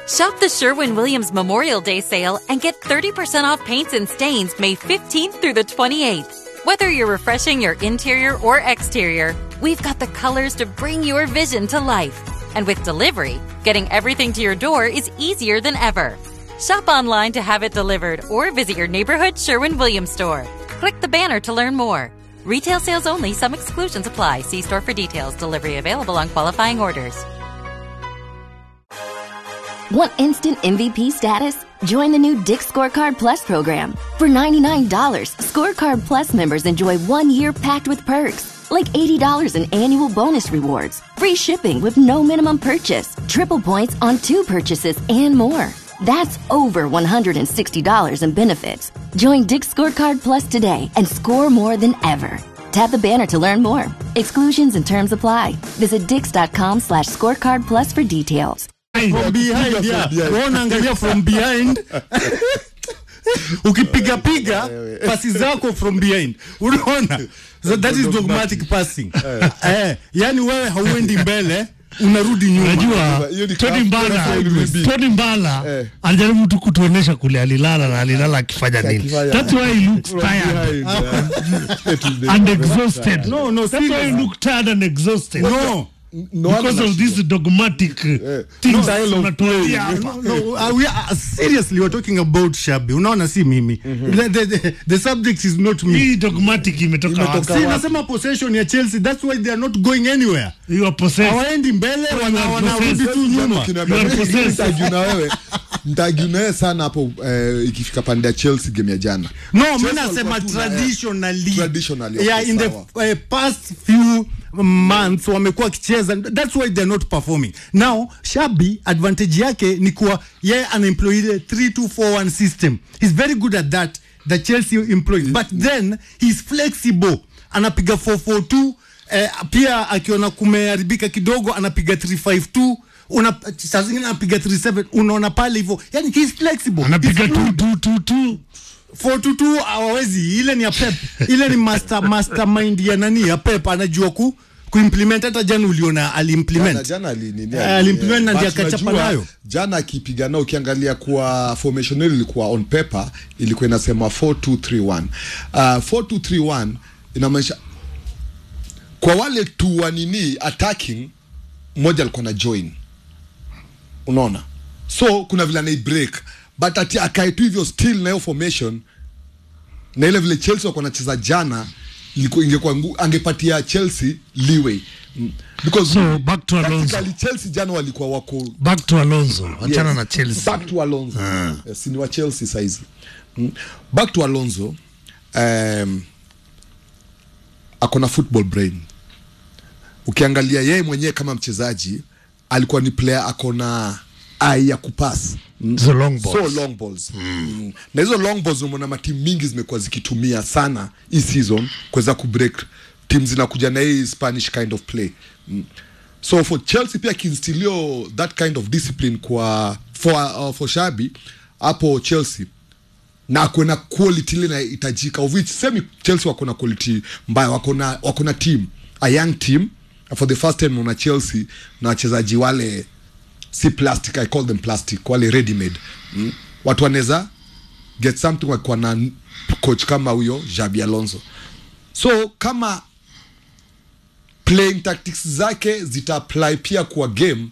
Shop the Sherwin Williams Memorial Day sale and get 30% off paints and stains May 15th through the 28th. Whether you're refreshing your interior or exterior, we've got the colors to bring your vision to life. And with delivery, getting everything to your door is easier than ever. Shop online to have it delivered or visit your neighborhood Sherwin Williams store. Click the banner to learn more. Retail sales only, some exclusions apply. See store for details. Delivery available on qualifying orders. Want instant MVP status? Join the new Dick Scorecard Plus program. For $99, Scorecard Plus members enjoy one year packed with perks, like $80 in annual bonus rewards, free shipping with no minimum purchase, triple points on two purchases, and more. That's over $160 in benefits. Join Dick Scorecard Plus today and score more than ever. Tap the banner to learn more. Exclusions and terms apply. Visit dix.com slash scorecard plus for details. from behind yeah. Wewe unaangalia from behind ukipiga piga pasi zako from behind unaona so that is dogmatic passing eh, yani wewe hauendi mbele unarudi nyuma Unajua Hiyo ni Tony kama- Mbala, kama Tony Mbala Eh. alijaribu tu kutuonesha kule alilala na alilala akifanya nini. Akifanya- That's why he looks tired and exhausted. No, no, That's why he serious. look tired and exhausted. no No Because of this dogmatic things Style of unatuambia hapa. no, no, uh, we are, seriously we're talking about shabi unaona si mimi the, the, the, the subject is not me Hii dogmatic imetoka wapi? si nasema possession ya chelsea that's why they are not going anywhere You are possessed. hawaendi mbele wana- are wanarudi possessed. tu nyuma You are possessed. mtagiu na wewe mtagiu na wewe sana hapo eh, ikifika pande ya chelsea game ya jana no mi Chelsea nasema walikuwa tu na- traditionally Traditionally, yeah, okay, in the sawa. uh, past few months wamekuwa wakicheza that's why they're not performing now shabi advantage yake ni kuwa yeye anaemploy ile 3241 system he's very good at that the chelsea employs but then he's flexible anapiga 442 eh, pia akiona kumeharibika kidogo anapiga 352 una saa zingine anapiga 37 unaona pale hivyo yani he's flexible Anapiga He's tu tu tu tu. 422 hawawezi ile ni ya pep ile ni master mastermind ya nani ya pep anajua ku kuimplement hata jana uliona jana, aliimplement jana ali, nini, Eh, ali- alimplement na but ndio akachapa unajua, nayo. jana akipiga nao ukiangalia kuwa formation ile ilikuwa on paper ilikuwa inasema 4231 uh, 4231 inamaanisha kwa wale tu wa nini attacking mmoja alikuwa na join unaona so kuna vile anai break but ati akae tu hivyo still na hiyo formation na ile vile chelsea wako nacheza jana ilikuwa ingekuwa ngu- angepatia chelsea leeway Mm. because So, back to Alonso. Tactically, chelsea jana walikuwa wako Back to Alonso. Achana Yes. na Chelsea. back to alonso yes, ni wa chelsea saizi mm. back to alonso um, akona football brain ukiangalia yeye mwenyewe kama mchezaji alikuwa ni player akona ai ya kupas mm. Hizo long balls. so long balls mm. na hizo long balls umeona matimu mingi zimekuwa zikitumia sana hii season kuweza kubreak timu zinakuja na hii spanish kind of play mm. so for chelsea pia kinstilio that kind of discipline kwa for, uh, for shabi hapo chelsea na ako na quality ile inahitajika of which semi chelsea wako na quality mbaya wako na wako na team a young team for the first time una chelsea na wachezaji wale si plastic i call them plastic wale ready made mm. watu wanaweza get something wakiwa na n- coach kama huyo jabi alonso so kama playing tactics zake zita apply pia kwa game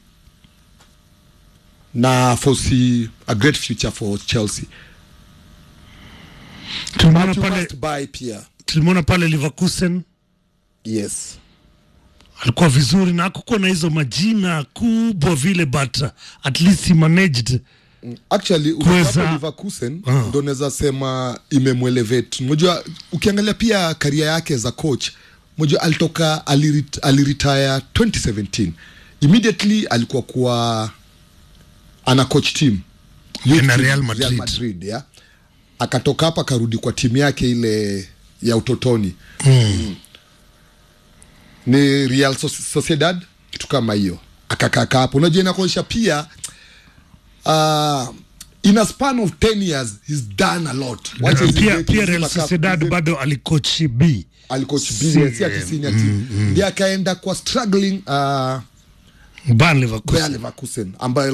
na foresee a great future for chelsea Tulimuona But you pale must buy pia tulimuona pale Leverkusen yes alikuwa vizuri na hakukuwa na hizo majina kubwa vile but uh, at least he managed actually Kuweza- ukitaka Leverkusen Ah. ndo naweza sema imemwelevate unajua ukiangalia pia karia yake za coach unajua alitoka alirit, aliretire 2017 immediately alikuwa kuwa ana coach team Youth Na team, Real Madrid. Real Madrid yeah. akatoka hapa akarudi kwa timu yake ile ya utotoni mm. ni Real Soc- Sociedad kitu kama hiyo akakaka hapo unajua inakuonyesha pia uh, in a span of 10 years he's done a lot Wacha hizi pia, break, pia hizi Real makapu, Sociedad hizi- bado alikoach B alikoach Si- B, si ati senior team ndiye akaenda kwa struggling uh, Bayer Leverkusen Bayer Leverkusen ambayo